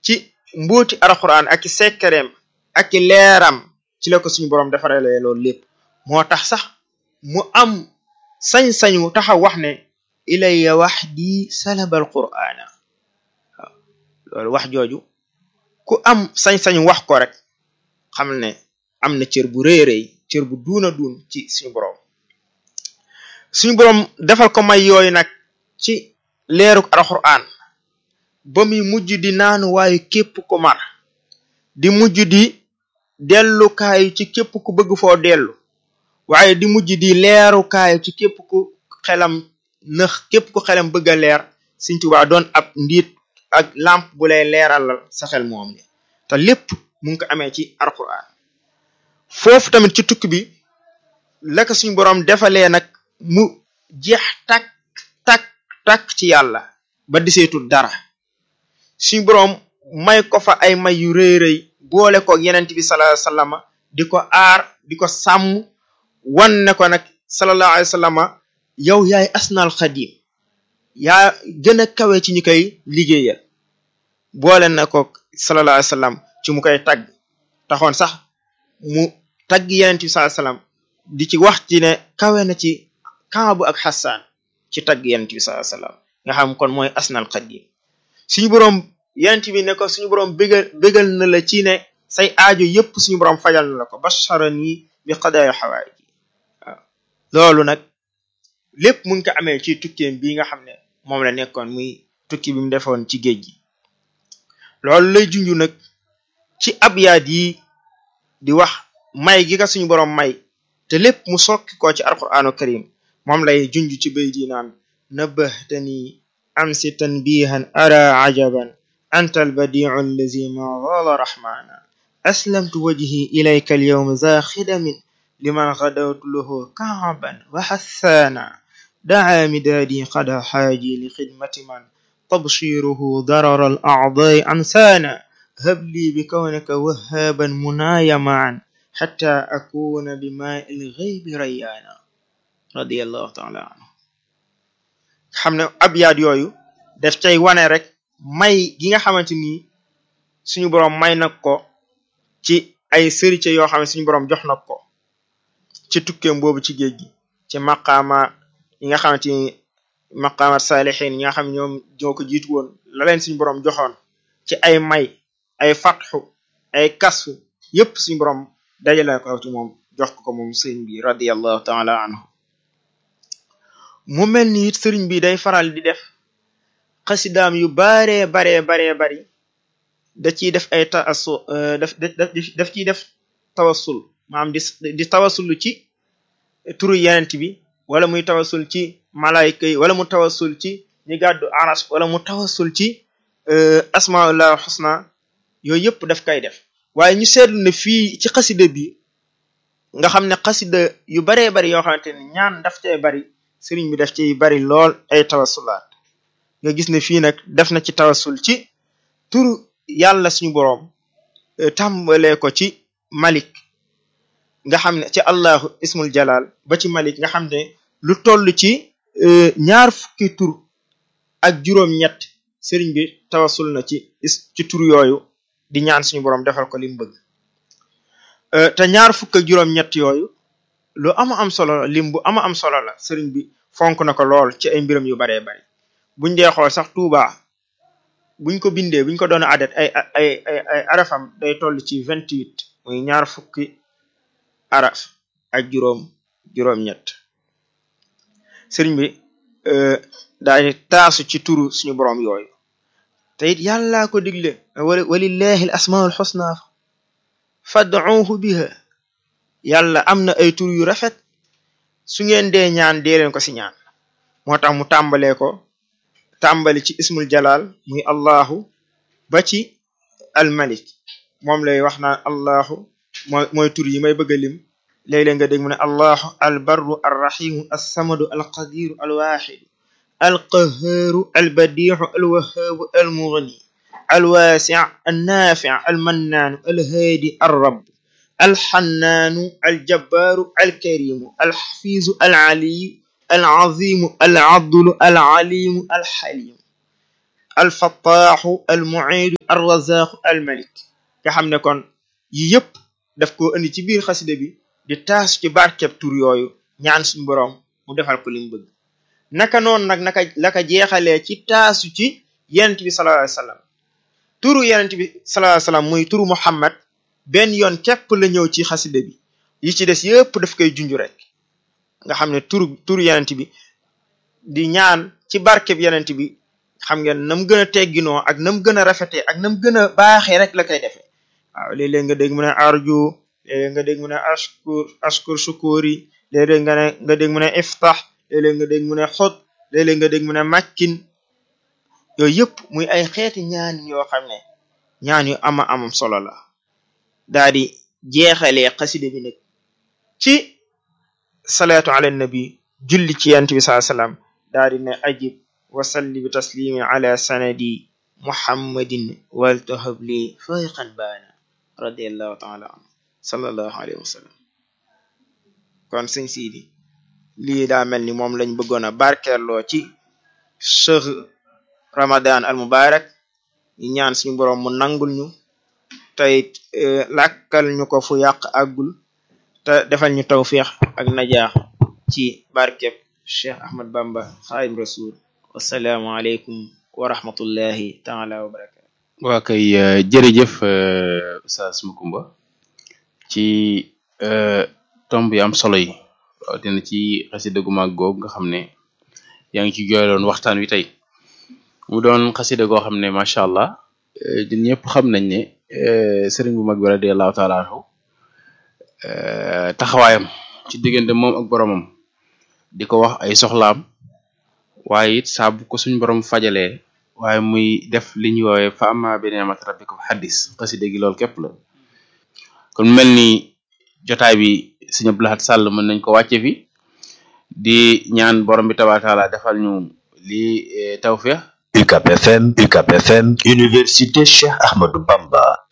ci mbuuti alquran ak i sekkareem ak i leeram ci la ko suñu boroom defarale loolu lépp moo tax sax mu am sañ-sañu taxaw wax ne ilayya wahdi salabal qur'ana waaw loolu wax jooju ku am sañ-sañu wax ko rek xam ne am na cër bu rëy rëy cër bu duuna duun ci suñu boroom suñu boroom defal ko may yooyu nag ci leeruk alquran ba muy mujj di naanu waayu képp ku mar di mujj di dellukaayu ci képp ku bëgg foo dellu waaye di mujj di leerukaayu ci képp ku xelam nëx képp ku xelam bëgg a leer Sëriñ Tuubaa doon ab ndiit ak lamp bu lay leeralal sa xel moom ni te lépp mu ngi ko amee ci alquran foofu tamit ci tukki bi la ko suñu boroom defalee nag mu jeex takk takk takk ci yàlla ba diseetul dara suñu boroom may ko fa ay may yu rëy rëy boole ko yenent bi sallallahu alayhi wasallam di ko aar di ko sàmm wan ne ko nag sallallahu alayhi wasallam yow yaay asnal xadim yaa gën a kawe ci ñu koy liggéeyal boole na ko sallallahu alayhi wasallam ci mu koy tagg taxoon sax mu tagg yenent bi sallallahu alayhi wasallam di ci wax ci ne kawe na ci Kaabu ak Xasaan ci tagg yenent bi sallallahu alayhi wasallam nga xam kon mooy asnal xadim suñu boroom yenent bi ne ko suñu boroom bégal bégal na la ci ne say aajo yépp suñu boroom fajal na la ko basharani bi qadaaya xawaay ji waaw loolu nag lépp mu ngi ko amee ci tukkeem bi nga xam ne moom la nekkoon muy tukki bi mu defoon ci géej gi loolu lay junju nag ci abyaat yi di wax may gi ka suñu boroom may te lépp mu sokki ko ci alquranu karim moom lay junj ci bay di naan nabahtani amsi tanbihan ara ajaban anta albadiu allazi ma zala rahmana aslamtu wajhi ilayka alyawma za khidamin liman ghadawtu lahu kaaban wa hassana daa midaadi qada xaaji li xidmati man tabshiruhu darar al a'dai ansana hab li bi kawnika wahaaban munaaya maan xatta akuna bi maa il ghaybi rayyaana radiyallahu taala anhu xam ne abyaat yooyu daf cay wane rek may gi nga xamante ni suñu boroom may nag ko ci ay sërice yoo xam ne suñu boroom jox na ko ci tukkeem boobu ci géej gi ci maqaama yi nga xamante ni maqaamat saalixiin yi nga xam ñoom ñoo ko jiitu woon la leen suñu boroom joxoon ci ay may ay fatxu ay kasfu yépp suñu boroom dajale ko ci moom jox ko moom sëriñ bi radiyallahu taala anhu mu mel ni it sëriñ bi day faral di def xasidaam yu baree baree baree bari da ciy def ay taasu daf daf ciy def tawassul maanaam di di tawassul ci turu yenent bi wala muy tawassul ci malayka yi wala mu tawassul ci ñi gàddu aras wala mu tawassul ci asmaullah xusna yooyu yëpp daf koy def waaye ñu seetlu ne fii ci xasida bi nga xam ne xasida yu baree bari yoo xamante ne ñaan daf cay bari sëriñ bi daf ciy bari lool ay tawassulaat nga gis ne fii nag def na ci tawassul ci turu yàlla suñu boroom tàmbalee ko ci malik nga xam ne ci allahu ismul jalal ba ci malik nga xam ne lu toll ci ñaar fukki tur ak juróom-ñett sëriñ bi tawassul na ci ci tur yooyu di ñaan suñu boroom defal ko li mu bëgg te ñaar fukk ak juróom-ñett yooyu lu ama am solo la lim bu ama am solo la sëriñ bi fonk na ko lool ci ay mbiram yu baree bari buñ dee xool sax Tuuba buñ ko bindee buñ ko doon adat ay ay ay ay arafam day toll ci vingt huit muy ñaar fukki araf ak juróom juróom-ñett sëriñ bi daal di taasu ci turu suñu boroom yooyu te it yàllaa ko digle walillahi al asmaul xusna fad'uuhu biha yàlla am na ay tur yu rafet su ngeen dee ñaan dee leen ko si ñaan moo tax mu tàmbalee ko tàmbali ci ismul jalal muy allahu ba ci almalik moom lay wax naan allahu mooy mooy tur yi may bëgg a lim léeg-léeg nga dégg mu ne allahu albarru arrahimu alsamadu alqadiru alwaxidu alqahaaru albadiixu alwahaabu almughni alwaasic annaafic almannaanu alhaadi alrab alxannaanu aljabbaaru alkarimu alxafiizu alcaliyu alcazimu alcadlu alcalimu alxalimu alfattaaxu almuiidu arrazaqu almalik nga xam ne kon yi yëpp daf ko indi ci biir xasida bi di taasu ci barkeb tur yooyu ñaan suñu boroom mu defal ko li mu bëgg naka noonu nag naka laka jeexalee ci taasu ci yenent bi sallallahu alayhi wasallam turu yenent bi sallallahu alayhi wasallam muy turu muhammad benn yoon képp la ñëw ci xasida bi yi ci des yëpp daf koy junj rek nga xam ne turu turu yenent bi di ñaan ci barkeb yenent bi xam ngeen nam gën a tegginoo ak nam gën a rafetee ak nam gën a baaxee rek la koy defee waaw léeg-léeg nga dégg mu ne arju léeg-léeg nga dégg mu ne ashkur ashkur shukuri léeg-léeg nga ne nga dégg mu ne iftax léeg-léeg nga dégg mu ne xot léeg-léeg nga dégg mu ne makkin yooyu yëpp muy ay xeeti ñaan yoo xam ne ñaan yu ama amam solo la daa di jeexalee xasida bi nag ci salaatu ala nabi julli ci yant bi saa salaam daa di ne ajib wasalli bi taslimi ala sanadi muhammadin waltahab li fayqan baana radiallahu taala anhu sallallahu alayhi wa sallam kon sëñ siidi lii daa mel ni moom lañ bëggoon a barkeeloo ci cheikh ramadan al mubarak ñu ñaan suñu boroom mu nangul ñu teyit làkkal ñu ko fu yàq àggul te defal ñu tawfiix ak najaax ci barkeb cheikh ahmad bamba xaadim rasul wasalaamu aleykum wa rahmatullahi taala wa barakatu waa kay jërëjëf Oustaz Macoumba ci tomb yi am solo yi dina ci xasida gu mag googu nga xam ne yaa ngi ci jooyloon waxtaan wi tey mu doon xasida goo xam ne macha allah ñun ñëpp xam nañ ne sëriñ bu mag bi radiallahu taala anhu taxawaayam ci diggante moom ak boromam di ko wax ay soxlaam waaye it saa bu ko suñ borom fajalee waaye muy def li ñuy woowee fa amma bi ni'mati rabbika fa haddis xasida gi loolu képp la kon mel ni jotaay bi sëñ Abdou Lahad Sall mën nañ ko wàcce fi di ñaan borom bi tabaaraka taala defal ñu lii tawfiix UCAB FM UCAB FM Université Cheikh Ahmadou Bamba